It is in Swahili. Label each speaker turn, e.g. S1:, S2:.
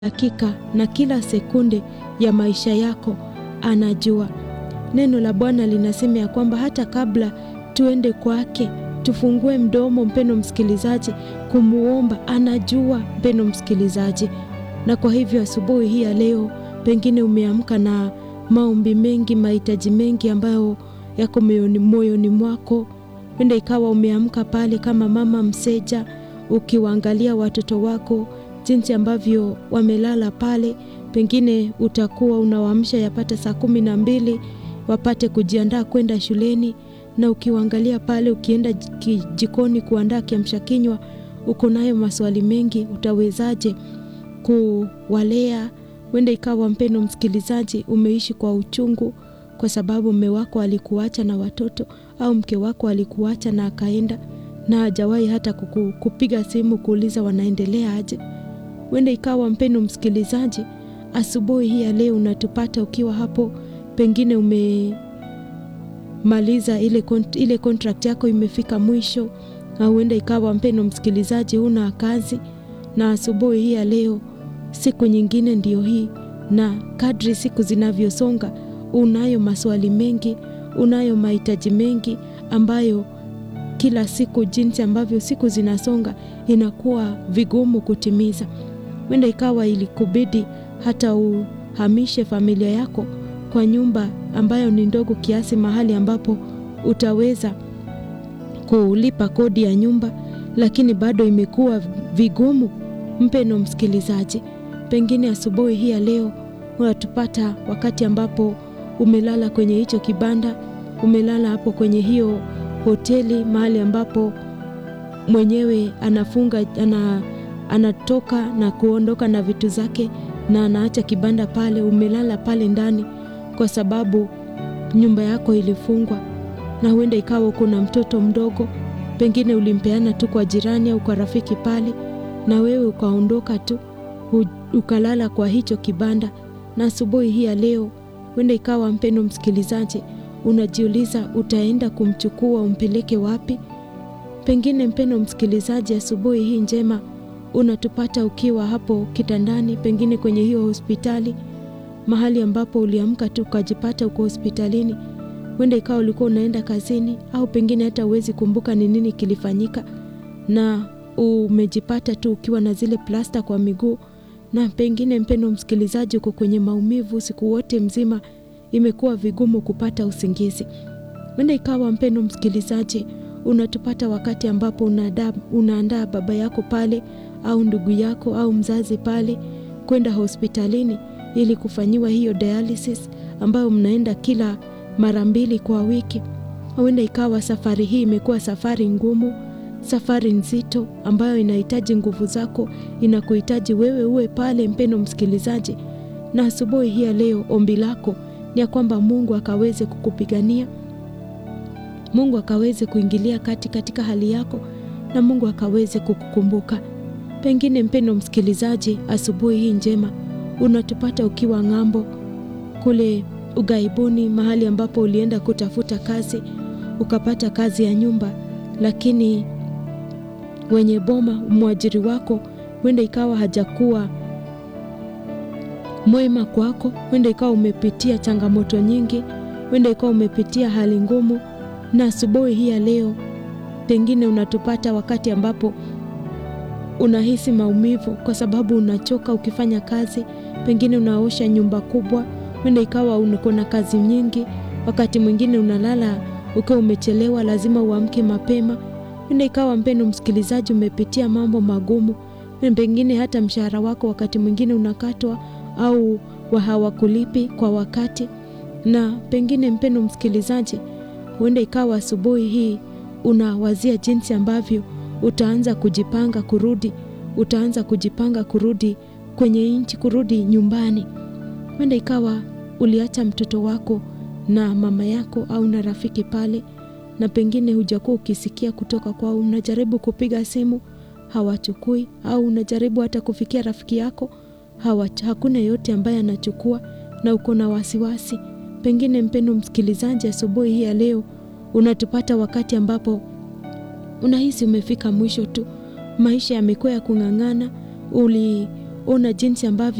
S1: dakika na kila sekunde ya maisha yako anajua. Neno la Bwana linasema ya kwamba hata kabla tuende kwake tufungue mdomo, mpeno msikilizaji, kumuomba, anajua mpeno msikilizaji. Na kwa hivyo asubuhi hii ya leo, pengine umeamka na maombi mengi, mahitaji mengi ambayo yako moyoni, moyoni mwako. Wenda ikawa umeamka pale kama mama mseja, ukiwaangalia watoto wako jinsi ambavyo wamelala pale, pengine utakuwa unawaamsha yapata saa kumi na mbili wapate kujiandaa kwenda shuleni, na ukiwaangalia pale, ukienda jikoni kuandaa kiamsha kinywa, uko nayo maswali mengi, utawezaje kuwalea? Wenda ikawa mpendo msikilizaji, umeishi kwa uchungu kwa sababu mme wako alikuacha na watoto, au mke wako alikuacha na akaenda na hajawahi hata kuku, kupiga simu kuuliza wanaendelea aje. Wenda ikawa mpendo msikilizaji, asubuhi hii ya leo unatupata ukiwa hapo, pengine umemaliza ile, kont ile contract yako imefika mwisho, au wenda ikawa mpendo msikilizaji, una kazi na asubuhi hii ya leo, siku nyingine ndiyo hii, na kadri siku zinavyosonga, unayo maswali mengi, unayo mahitaji mengi ambayo kila siku, jinsi ambavyo siku zinasonga, inakuwa vigumu kutimiza. Wenda ikawa ilikubidi hata uhamishe familia yako kwa nyumba ambayo ni ndogo kiasi, mahali ambapo utaweza kulipa kodi ya nyumba, lakini bado imekuwa vigumu. Mpeno msikilizaji, pengine asubuhi hii ya leo unatupata wakati ambapo umelala kwenye hicho kibanda, umelala hapo kwenye hiyo hoteli, mahali ambapo mwenyewe anafunga ana anatoka na kuondoka na vitu zake na anaacha kibanda pale. Umelala pale ndani kwa sababu nyumba yako ilifungwa, na huenda ikawa kuna mtoto mdogo, pengine ulimpeana tu kwa jirani au kwa rafiki pale, na wewe ukaondoka tu ukalala kwa hicho kibanda. Na asubuhi hii ya leo, huenda ikawa mpendo msikilizaji, unajiuliza utaenda kumchukua umpeleke wapi? Pengine mpendo msikilizaji, asubuhi hii njema unatupata ukiwa hapo kitandani, pengine kwenye hiyo hospitali, mahali ambapo uliamka tu ukajipata uko hospitalini. Huenda ikawa ulikuwa unaenda kazini, au pengine hata huwezi kumbuka ni nini kilifanyika, na umejipata tu ukiwa na zile plasta kwa miguu, na pengine mpendo msikilizaji, uko kwenye maumivu usiku wote mzima, imekuwa vigumu kupata usingizi. Huenda ikawa mpendo msikilizaji, unatupata wakati ambapo unaandaa baba yako pale au ndugu yako au mzazi pale kwenda hospitalini ili kufanyiwa hiyo dialysis ambayo mnaenda kila mara mbili kwa wiki. Huenda ikawa safari hii imekuwa safari ngumu, safari nzito ambayo inahitaji nguvu zako, inakuhitaji wewe uwe pale, mpendo msikilizaji. Na asubuhi hii ya leo, ombi lako ni ya kwamba Mungu akaweze kukupigania, Mungu akaweze kuingilia kati katika hali yako, na Mungu akaweze kukukumbuka. Pengine mpendo msikilizaji, asubuhi hii njema unatupata ukiwa ng'ambo kule ughaibuni, mahali ambapo ulienda kutafuta kazi, ukapata kazi ya nyumba, lakini wenye boma, mwajiri wako, huenda ikawa hajakuwa mwema kwako, huenda ikawa umepitia changamoto nyingi, huenda ikawa umepitia hali ngumu, na asubuhi hii ya leo pengine unatupata wakati ambapo unahisi maumivu kwa sababu unachoka ukifanya kazi, pengine unaosha nyumba kubwa, huenda ikawa uko na kazi nyingi. Wakati mwingine unalala ukiwa umechelewa, lazima uamke mapema. Huenda ikawa mpendo msikilizaji, umepitia mambo magumu, pengine hata mshahara wako wakati mwingine unakatwa au hawakulipi kwa wakati, na pengine mpendo msikilizaji, huenda ikawa asubuhi hii unawazia jinsi ambavyo utaanza kujipanga kurudi, utaanza kujipanga kurudi kwenye nchi, kurudi nyumbani. Huenda ikawa uliacha mtoto wako na mama yako au na rafiki pale, na pengine hujakuwa ukisikia kutoka kwao. Unajaribu kupiga simu hawachukui, au unajaribu hata kufikia rafiki yako hawa, hakuna yote ambaye anachukua, na uko na wasiwasi. Pengine mpendo msikilizaji, asubuhi hii ya leo unatupata wakati ambapo unahisi umefika mwisho tu, maisha yamekuwa ya kung'ang'ana, uli ona jinsi ambavyo